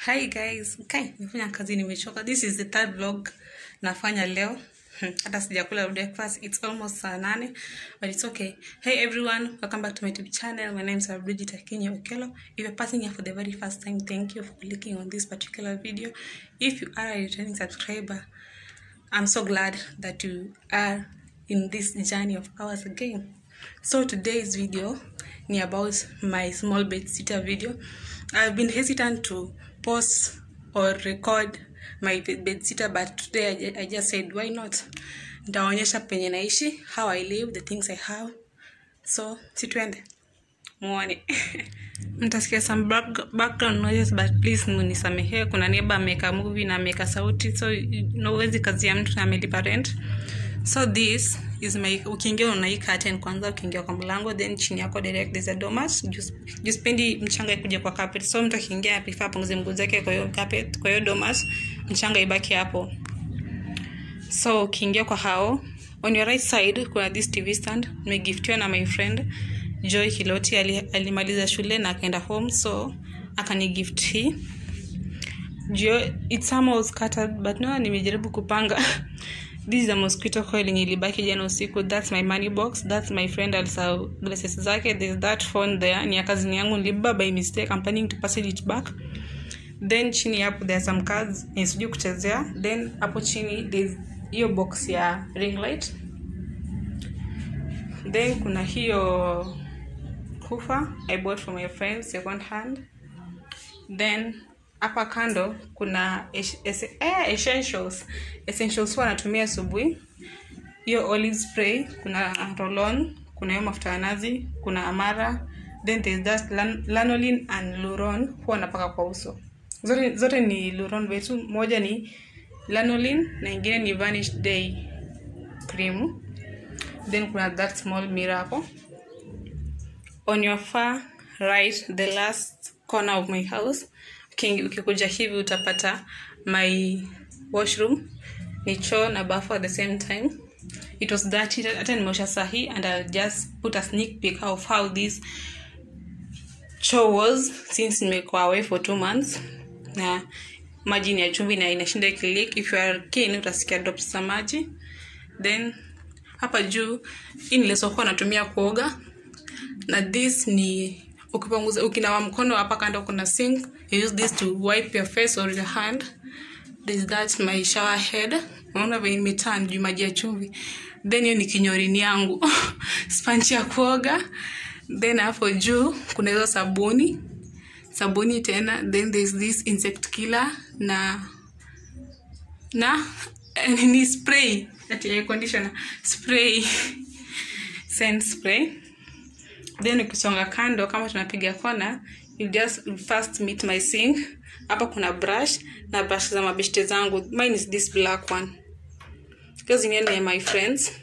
hi guys kai nimefanya kazi nimechoka this is the third vlog nafanya leo Hmm, hata sijakula breakfast it's almost saa nane but it's okay hey everyone welcome back to my youtube channel my name is Bridget Akinyi Okelo if you're passing here for the very first time thank you for clicking on this particular video if you are a returning subscriber I'm so glad that you are in this journey of ours again. So today's video ni about my small bed sitter video. I've been hesitant to post or record my bed sitter but today I, ju- I just said why not? Nitaonyesha penye naishi, how I live, the things I have. So si tuende muone mtasikia some back, background noises but please munisamehee kuna neighbor ameweka movie na ameweka sauti so nawezi kazi ya mtu na amelipa rent so this is my ukiingia una hii curtain kwanza ukiingia kwa mlango then chini yako direct there's a domas juu sipendi mchanga ikuja kwa carpet so mtu akiingia prefer apunguze mguu zake kwa hiyo carpet kwa hiyo domas mchanga ibaki hapo so ukiingia kwa hao on your right side kuna this tv stand nimegiftiwa na my friend joy kiloti ali, alimaliza shule na akaenda home so akanigift hii jio it's somehow scattered but no nimejaribu kupanga this is a mosquito coil yenye ilibaki jana usiku that's my money box that's my friend alisa glasses zake there's that phone there ni ya kazini yangu niliba by mistake I'm planning to pass it back then chini hapo there are some cards yenye sijui kuchezea then hapo chini there's hiyo box ya ring light then kuna hiyo kufa i bought from my friend second hand then hapa kando kuna es- es- eh, essentials essentials huwa natumia asubuhi hiyo olive spray kuna rolon kuna hiyo mafuta ya nazi kuna amara then there's that lan- lanolin and luron huwa napaka kwa uso zote, zote ni luron vetu moja ni lanolin na ingine ni vanish day cream then kuna that small mirror hapo on your far right the last corner of my house uki- ukikuja hivi utapata my washroom ni choo na bafu at the same time it was dirty hata nimeosha sahi and I'll just put a sneak peek of how this choo was since nimekuwa away for two months na maji ni ya chumvi na inashinda ikilik if you are keen utasikia drops za maji then hapa juu hii nilisokuwa natumia kuoga na this ni ukipanguza ukinawa mkono hapa kando kuna sink you use this to wipe your face or your hand this that my shower head unaona venye imetan juu maji ya chumvi then hiyo ni kinyorini yangu spanchi ya kuoga then hapo juu kuna hizo sabuni sabuni tena then there's this insect killer na na eh, ni spray ati air conditioner spray scent spray then ukisonga kando kama tunapiga kona you just first meet my sink hapa kuna brush na brush za mabeshte zangu mine is this black one because zingine ni ya my friends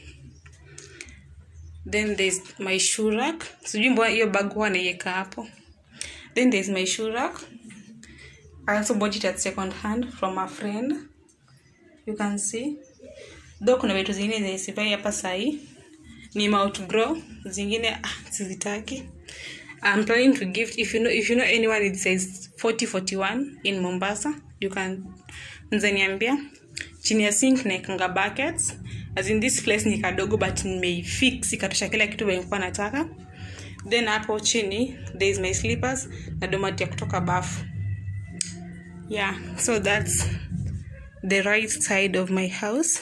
then there's my shoe rack sijui mbona hiyo bag huwa naiweka hapo then there's my shoe rack i also bought it at second hand from a friend you can see though kuna vitu zingine zenye sivai hapa sahii ni outgrow zingine ah, sizitaki I'm planning to gift if you know if you know anyone it says 4041 in Mombasa you can nzaniambia chini ya sink naekanga buckets as in this place ni kadogo but nimeifix ikatosha kila kitu venye nilikuwa nataka then hapo chini there is my slippers na domati ya kutoka bafu yeah so that's the right side of my house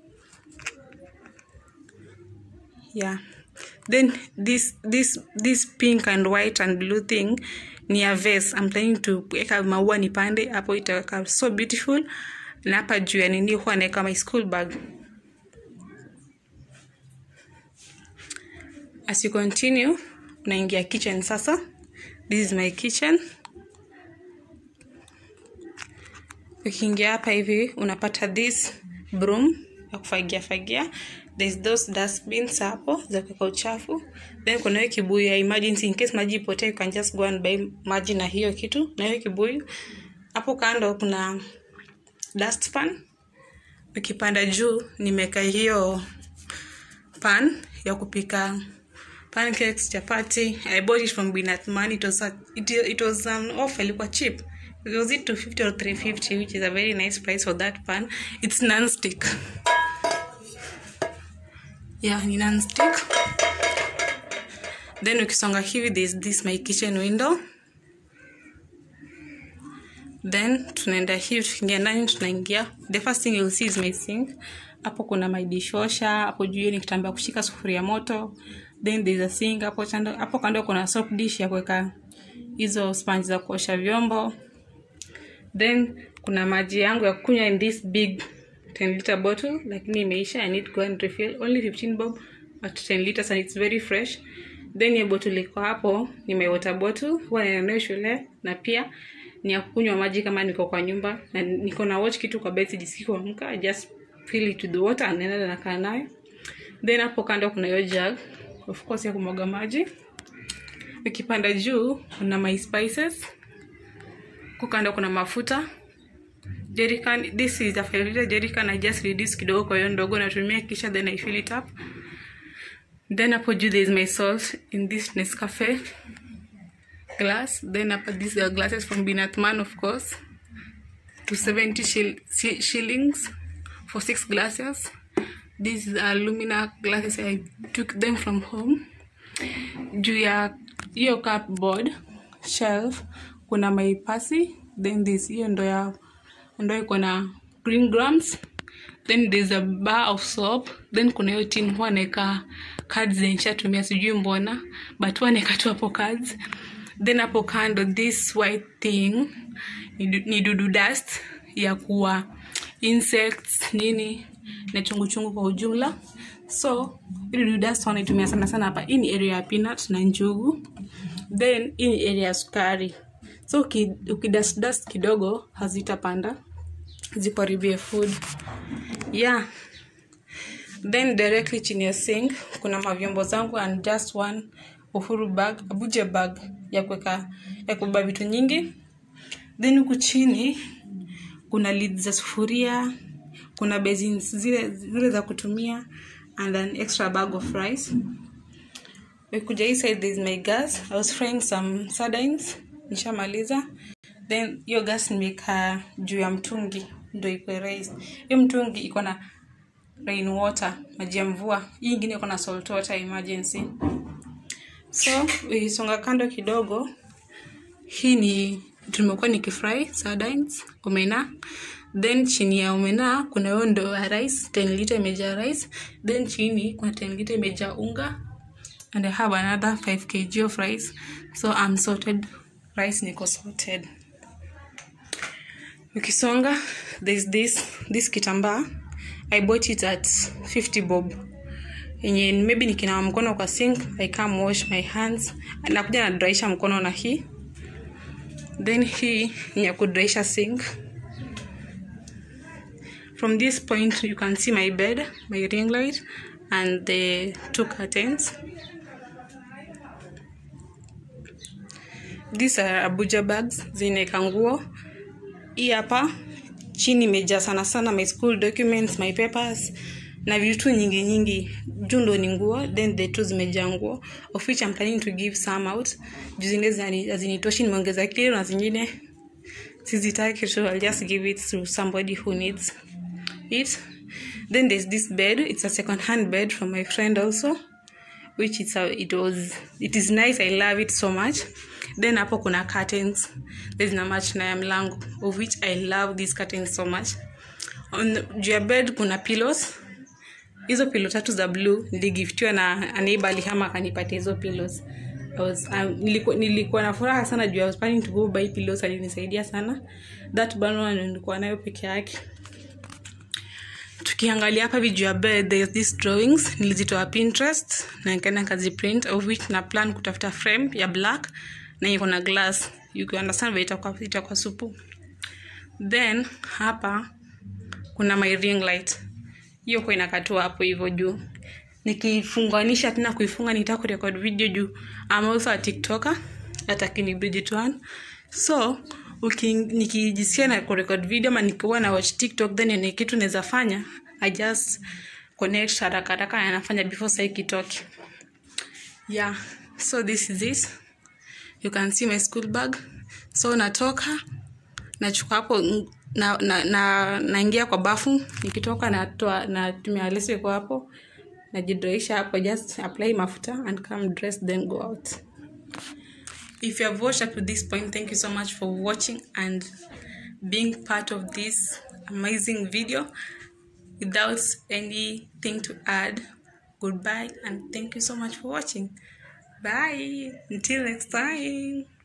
yeah then this this this pink and white and blue thing ni a vase i'm planning to weka maua nipande hapo itaweka so beautiful na hapa juu ya nini huwa naweka my school bag as you continue unaingia kitchen sasa this is my kitchen ukiingia hapa hivi unapata this broom ya kufagia fagia there's those dustbins hapo za kuweka uchafu then kuna hiyo kibuyu ya emergency in case maji ipotee you can just go and buy maji na hiyo kitu na hiyo kibuyu hapo kando kuna dustpan ukipanda juu nimeka hiyo pan ya kupika pancakes chapati i bought it from binatman it was, a, it, it was an offer ilikuwa cheap was it 250 or 350 which is a very nice price for that pan it's non-stick yeah ni non-stick then ukisonga hivi there's this my kitchen window then tunaenda hivi tukiingia ndani tunaingia the first thing you'll see is my sink hapo kuna my dishwasher hapo juu ni kitambaa kushika sufuria moto then there's a sink hapo chando hapo kando kuna soap dish ya kuweka hizo sponge za kuosha vyombo then kuna maji yangu ya kunywa in this big 10 liter bottle lakini imeisha i need to go and refill only 15 bob but 10 liters and it's very fresh then hiyo bottle iko hapo ni my water bottle huwa naenda nayo shule na pia ni ya kunywa maji kama niko kwa nyumba na niko na watch kitu kwa bed sijisikii kuamka I just fill it with water and naenda nakaa nayo then hapo kando kuna hiyo jug of course ya kumwaga maji ukipanda juu kuna my spices huku kando kuna mafuta jerrycan this is a 5 liter jerrycan i just reduce kidogo kwa hiyo ndogo natumia kisha then i fill it up then hapo juu there is my salt in this nescafe glass then hapo these are glasses from binatman of course to 70 shil shi- shillings for six glasses these are alumina glasses i took them from home juu ya hiyo cupboard shelf kuna maipasi then this hiyo ndo ya ndo iko na green grams then there's a bar of soap then kuna hiyo tin huwa naeka cards zenye nishatumia sijui mbona but huwa naeka tu hapo cards then hapo kando this white thing ni du- ni dudu dust ya kuwa insects nini na chungu chungu kwa ujumla so hii dudu dust wanaitumia sana sana hapa hii ni area ya peanut na njugu then hii ni area ya sukari so uki- ukidust dust kidogo hazitapanda zikuharibie food yeah then directly chini ya sink kuna mavyombo zangu and just one uhuru bag abuja bag ya kuweka ya kubeba vitu nyingi then huku chini kuna lid za sufuria kuna basins zile, zile za kutumia and an extra bag of rice kuja hii side there is my gas i was frying some sardines nishamaliza then hiyo gas nimeka juu ya mtungi ndo iko raised hiyo mtungi iko na rain water maji ya mvua hii ingine iko na salt water emergency so ukisonga kando kidogo hii ni tumekuwa nikifry sardines omena then chini ya omena kuna hiyo ndo ya rice 10 liter imejaa rice then chini kuna 10 liter imejaa unga and i have another 5 kg of rice so i'm sorted rice niko sorted ukisonga there's this this kitambaa i bought it at 50 bob yenye maybe nikinawa mkono kwa sink i come wash my hands nakuja nadraisha mkono na hii then hii ni ya kudraisha sink from this point you can see my bed my ring light and the two curtains these are abuja bags zinaeka nguo hii hapa chini imejaa sana sana my school documents my papers na vitu nyingi nyingi juu ndo ni nguo then the two zimejaa nguo of which I'm planning to give some out juu zingine zinani- hazinitoshi nimeongeza kilo na zingine sizitaki so I'll just give it to somebody who needs it then there's this bed it's a second hand bed from my friend also which it's a, it was it is nice i love it so much then hapo kuna curtains there's na match na ya mlango of which i love these curtains so much on juu ya bed kuna pillows hizo pilo tatu za blue niligiftiwa na aneiba alihama akanipatia hizo pillows I was, um, nilikuwa, nilikuwa na furaha sana juu I was planning to go buy pillows alinisaidia sana that bano nilikuwa nayo peke yake tukiangalia hapa vijuu ya bed there's these drawings nilizitoa pinterest na nikaenda kaziprint of which na plan kutafuta frame ya black na iko na glass you can understand vile itakuwa itakuwa supu then hapa kuna my ring light hiyo kwa inakatua hapo hivyo juu nikifunganisha tena kuifunga nitaka kurekod video juu I'm also a tiktoker hata kini Bridget one so uki, nikijisikia na kurekod video ama nikiwa na watch tiktok then ni kitu naweza fanya i just connect haraka haraka na nafanya before sai kitoke yeah so this is it you can see my school bag so natoka nachukua hapo mm, na, na, na, naingia kwa bafu nikitoka natoa natumia leso iko hapo najidraisha hapo just apply mafuta and come dress then go out if you have watched up to this point thank you so much for watching and being part of this amazing video without anything to add goodbye and thank you so much for watching bye until next time